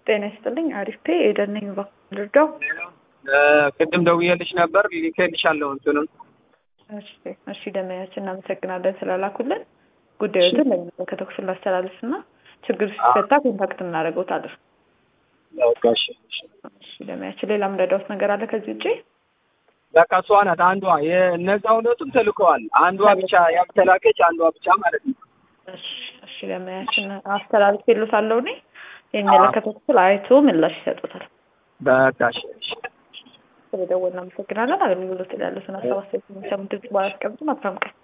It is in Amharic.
ጤና ይስጥልኝ። አሪፍ ፔ ኤደን ነኝ። እባክዎን ልርዳው? ቅድም ደውዬልሽ ነበር ልኬልሻለሁ እንትኑን እሺ እሺ፣ ደመያችን እናመሰግናለን ስላላኩልን። ጉዳዮትን ለሚመለከተው ክፍል ላስተላልፍ እና ችግር ሲፈታ ኮንታክት እናደርገውታለን። በቃ እሺ እሺ። እሺ ደመያችን፣ ሌላ ምረዳውት ነገር አለ ከዚህ ውጭ? በቃ እሷ ናት አንዷ። የእነዛ ሁለቱም ተልከዋል። አንዷ ብቻ ያልተላከች አንዷ ብቻ ማለት ነው። እሺ እሺ፣ ደመያችን አስተላልፍ የሉታለሁ እኔ የሚመለከተው ክፍል አይቶ ምላሽ ይሰጡታል። በቃ እሺ እሺ። ስለደወልን እናመሰግናለን። አገልግሎት ያሉትን ሀሳብ አስተያየት የሚሰሙን ድምጽ ባያስቀምጡ መልካም ቀን